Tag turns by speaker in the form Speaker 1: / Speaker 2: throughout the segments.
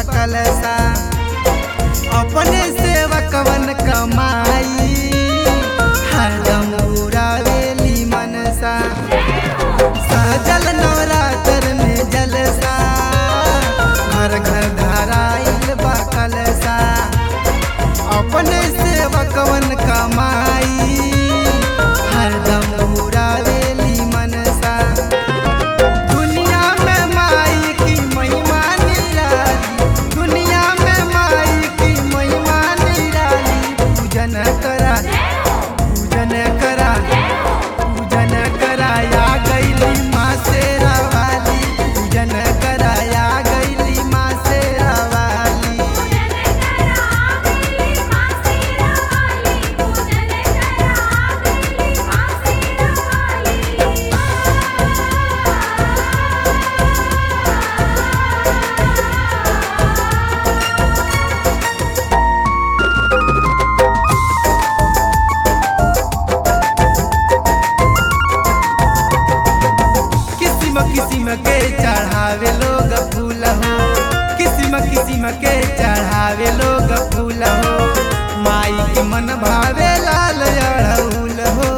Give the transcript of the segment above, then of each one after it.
Speaker 1: बकलसा अपने सेवकवन कमाई हरदम उड़ावेली मनसा सजल नवरात्र में जलसा घर घर धराइल बकलसा अपने सेवकवन कमाई हरदम उड़ावेली मनसा दुनिया में माई की महिमा निराली दुनिया में माई की महिमा निराली पूजन करा पूजन करा पूजन कराया गईली माँ शेरा वाली पूजन कराया गईली माँ शेरा वाली किस्म किस्म के चढ़ावे लोग फूल हो किस्म किस्म के चढ़ावे लोग फूल हो माई के मन भावे लाल अड़हुल हो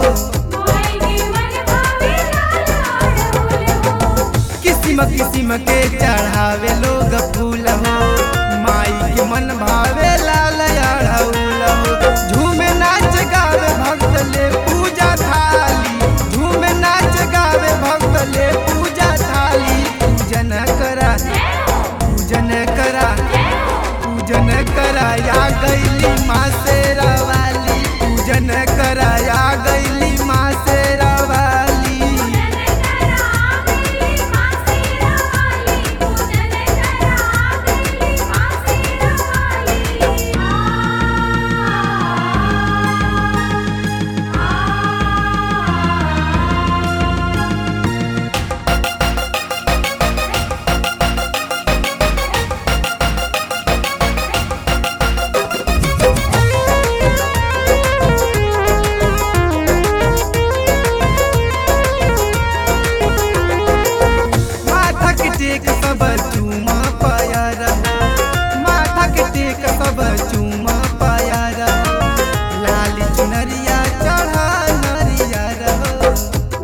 Speaker 1: किस्म किस्म के चढ़ावे लोग फूल हो माई के मन भावे लाल अड़हुल हो झूमे नाच गावे भक्त ले पूजा थाली झूमे नाच गावे भक्त ले पूजा थाली पूजन करा पूजन करा पूजन कराया गईली माँ शेरा वाली पूजन कराया गईली माँ शेरा वाली माथा के टेक सब चूमा पाया रहो माथा के टेक सब चूमा पाया रहो लाल चुनरिया चढ़ा नरिया रहो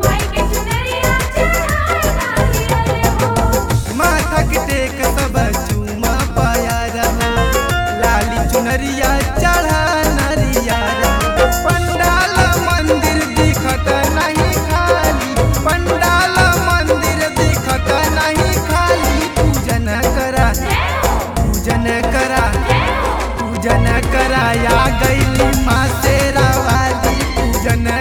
Speaker 1: माथा के टेक सब चूमा पाया रहो लाल चुनरिया चढ़ा नरिया रहो पंडाल मंदिर दिखत नहीं खाली पंडाल मंदिर दिखत नहीं खाली पूजन करा पूजन करा पूजन कराया गईली माँ शेरा वाली पूजन